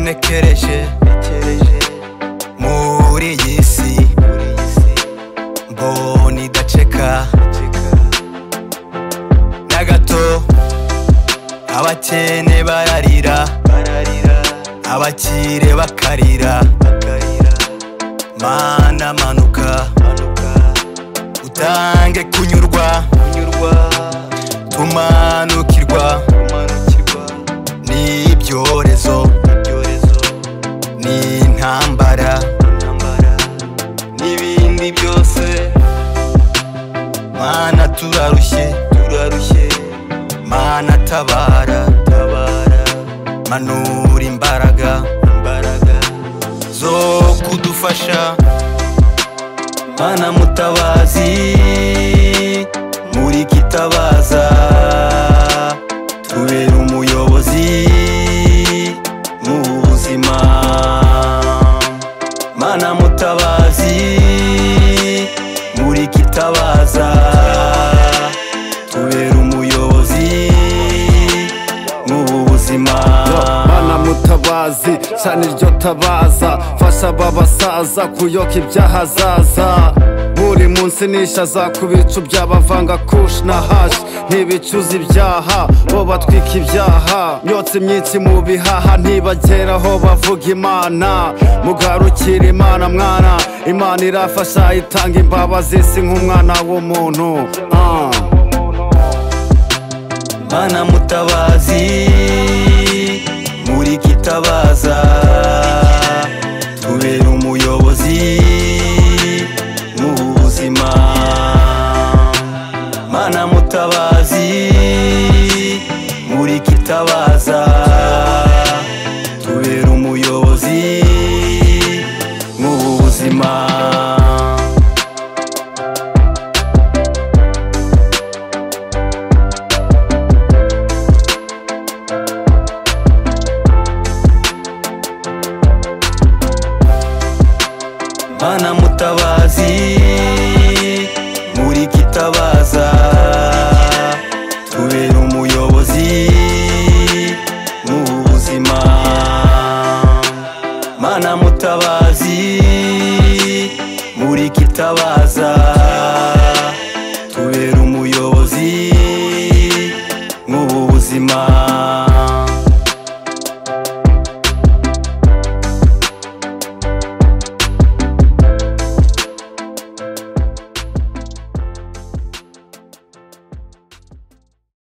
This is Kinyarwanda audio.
nekereje muri iyi si mbona idaceka na gato abakene bararira abakire bakarira mana manuka utange kunyurwa tumanukirwa n'ibyorezo n'intambara n'ibindi byose mana turarushye turarushye mana tabara tabara manura imbaraga imbaraga zo kudufasha mana mutabazi muri kitabaza tubera umuyobozi mu buzima mana mutabazi muri kitabaza tubera umuyobozi mu buzima mana mutabazi cyane iryo tabaza fasha aba basaza kuyoka ibyahazaza buri munsi nishaza ku bicu by'abavanga kush na hashi ntibicuza ibyaha bo batwika ibyaha myotsi myinshi mu bihaha ntibageraho bavuga imana mugarukira imana mwana imana irafasha itanga imbabazi si nk'umwana w'umuntu Ah. mana mutabazi muri kitabaza tubera umuyobozi mu buzima mana mutabazi muri kitabaza tubera umuyobozi mu buzima mana mutabazi muri kitabaza tubera umuyobozi mu buzima mana mutabazi